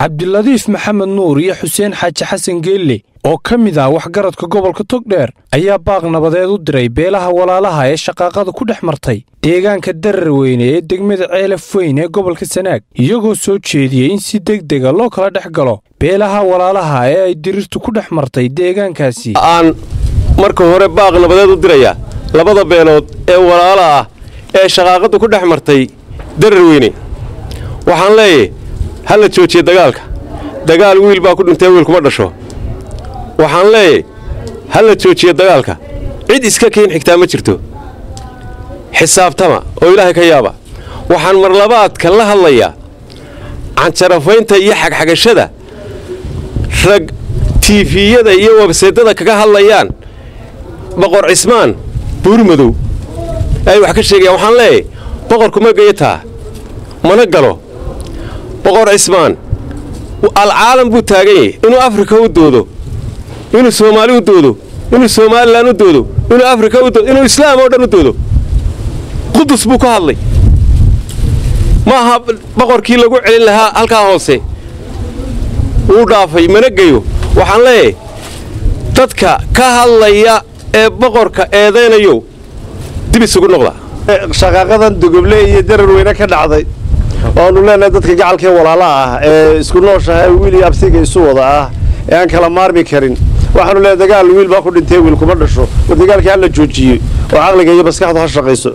cabdiladiif maxamed nuur iyo xuseen xaaji xasan geelle oo ka mid ah waxgaradka gobolka togdheer ayaa baaq nabadeed u diray beelaha walaalaha ee shaqaaqada ku dhex martay deegaanka darar weyne ee degmada ceelaf weyn ee gobolka sanaag iyagoo soo jeediyey in si deg dega loo kala dhex galo beelaha walaalaha ee ay diriirtu ku dhex martay deegaankaasi aan marka hore baaq nabadeed u dirayaa labada beelood ee walaala ah ee shaqaaqaddu ku dhex martay darar weyne waxaan leeyahy ha la joojiye dagaalka dagaal wiil baa ku dhintay wiil kuma dhasho waxaan leeyahy ha la joojiye dagaalka cid iska keen xigtaa ma jirto xisaabtama oo ilaahay ka yaaba waxaan marlabaadka la hadlayaa canjarafaynta iyo xagxagashada rag tiifiyada iyo webseedada kaga hadlayaan boqor cismaan buurmadow ay wax ka sheegayaan waxaan leeyahy boqorku ma gayataa mana galo boqor cismaan alcaalam buu taagan yahay inuu afrika u doodo inuu soomaali u doodo inuu somalilan u doodo inuu afrika u doodo inuu islaam oo dhan u doodo qudus buu ka hadlay ma aha boqorkii lagu celin lahaa halkaa hoose wuu dhaafay mana geyo waxaan leeyahay dadka ka hadlaya ee boqorka eedaynayo dib isugu noqda shaqaaqadan dugoble iyo darar weyne ka dhacday oanu leenahay dadka gacalkee walaalaha ah ee isku nooshaha wiil iyo absiga isu wada ah ee aan kala maarmi karin waxaanu leenahay dagaal wiil baa ku dhintay wiil kuma dhasho oo dagaalkii hala joojiyey oo caqliga iyo maskaxdu ha shaqayso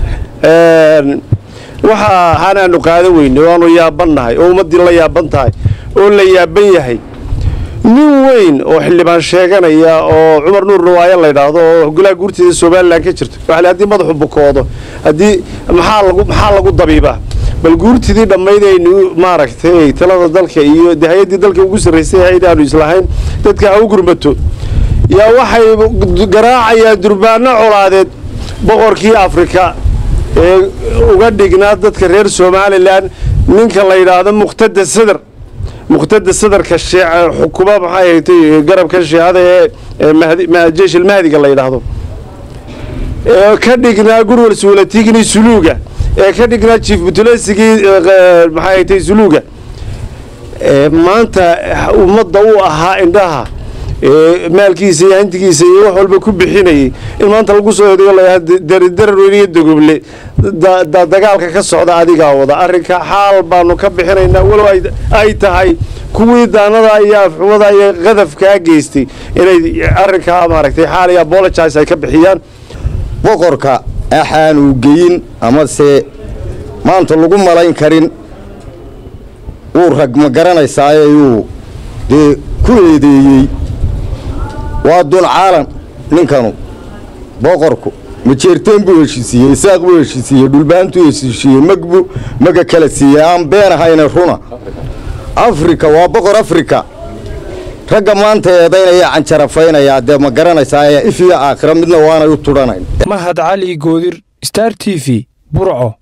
waxa hanaanu qaadan weyne oo aanu yaabannahay oo ummaddii la yaaban tahay oo la yaaban yahay nin weyn oo xildhibaan sheeganaya oo cumar nuur nawaayo laydhaahdo oo golaha guurteeda somalilan ka jirto waxa haddii madaxu bukoodo haddii maxaa lagu maxaa lagu dabiibaa bal guurtidii dhammaydaynu maaragtay talada dalka iyo de hay-addii dalka ugu sarraysay hay-ad aanu islahayn dadka ha u gurmato yaa waxay garaacayaan durbaano colaadeed boqorkii afrika ee uga dhignaa dadka reer somalilan ninka la yidhaahdo muqtada sadar muqtada sadarka xukuma maxay haytay garabka shiicada ee jeeshil mahdiga la yidhaahdo ee ka dhignaa gurwal suulatigni suluuga ee ka dhignaa jiif butulesigii maxay haytay suluuga maanta ummadda u ahaa indhaha maalkiisa iyo hantigiisa iyo wax walba ku bixinayay in maanta lagu soo eedeyo layaha darar weyne iyo dogoble dagaalka ka socda adigaa wada arrinka xaal baanu ka bixinaynaa walow ay tahay kuwii daanada iyo afxumada iyo qadafkaa geystay inay arrinkaa maaragtay xaal iyo apologize ay ka bixiyaan boqorka axaanu geyin amase maanta lagu malayn karin wuu rag ma garanaysaaye yuu dee ku eedeeyey waa dun caalan ninkanu boqorku majeerteen buu heshiisiiyey isaaq buu heshiisiiyey dhulbaantuu heshiisiiyey magbu maga kala siiyey aan been ahayne runa afrika waa boqor afrika ragga maanta eedaynaya canjarafaynayaa dee ma garanaysaa if iyo aakhira midna waanay u tudhanayn mahad cali goodir star t v burco